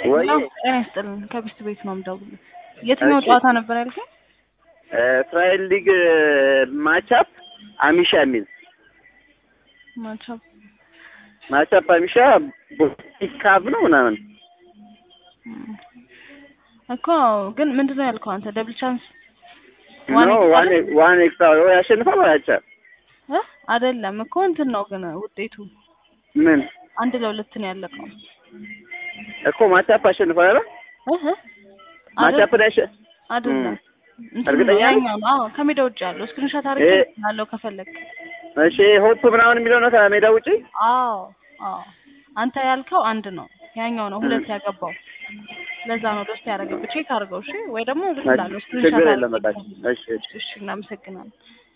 ወይ ጤና ይስጥልን ከቢስት ቤት ነው የምደውልልህ። የትኛው እሺ። ጨዋታ ነበር ያልከኝ? እስራኤል ሊግ ማቻፕ አሚሻ የሚል ማቻፕ ማቻፕ አሚሻ ቦቲካቭ ነው ምናምን እኮ ግን ምንድን ነው ያልከው አንተ? ደብል ቻንስ ኖ ዋን ዋን ኤክስትራ ወይ ያሸንፋል ወይ አቻ እ አይደለም እኮ እንትን ነው ግን ውጤቱ ምን አንድ ለሁለት ነው ያለቀው። እኮ ማቻፕ አሸንፏል አይደል? እህ ማቻፕ ላይ ያሸ አይደለም እንትን እርግጠኛ ነው ነህ? ያኛው ነው። አዎ ከሜዳ ውጭ ያለው ስክሪንሾት አድርጌ እ- ያለው ከፈለግ። እሺ ሆፕ ምናምን የሚለው ነው ከሜዳ ውጪ አዎ አዎ አንተ ያልከው አንድ ነው፣ ያኛው ነው ሁለት ያገባው። ለዛ ነው ደስ ያደረገብህ። ቼክ አድርገው እሺ፣ ወይ ደግሞ ልክ እንዳለው ችግር የለም በቃ አድርጌ እሺ እሺ እሺ፣ እናመሰግናለን።